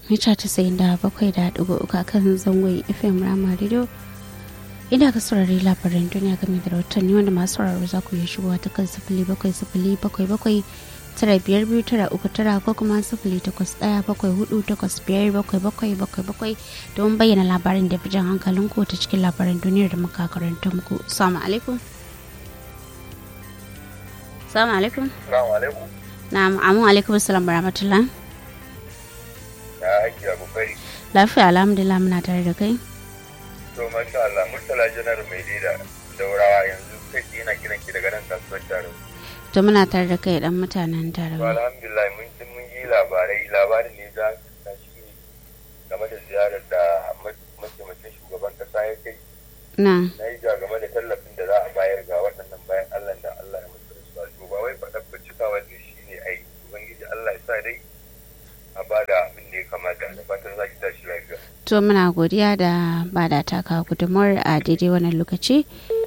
mita tasa'in da bakwai da ɗigo uku kan zangon fm rama radio inda ka saurari labaran duniya game da rahotanni wanda masu sauraro za ku yi shigowa ta kan sifili bakwai sifili bakwai bakwai tara biyar biyu tara uku tara ko kuma sifili takwas ɗaya bakwai hudu takwas biyar bakwai bakwai bakwai bakwai don bayyana labarin da fi jan hankalin ku ta cikin labaran duniyar da muka karanta muku salamu alaikum salamu alaikum Salamu alaikum. na'am amu alaikum salam rahmatullah Ya aiki a kokari. lafiya alhamdulillah muna tare da kai To masha Allah, Murtala Janar mai leda daurawa yanzu kai tsaye yana kiran ki daga nan kasuwar taro. to muna tare da kai dan mutanen To tarawa alhamdulillah mun ji mun yi labarai labarin ne za ka shi game da ziyarar da mataimakin shugaban kasa ya kai na na yi ja game da tallafin da za a bayar ga waɗannan bayan Allah da Allah ya mutu rasuwa. To ba wai faɗa cikawa ne shi ne ai Ubangiji Allah ya sa dai a bada abin da ya kamata da fatan za ki tashi lafiya. to muna godiya da ba da taka gudunmuwar a daidai wannan lokaci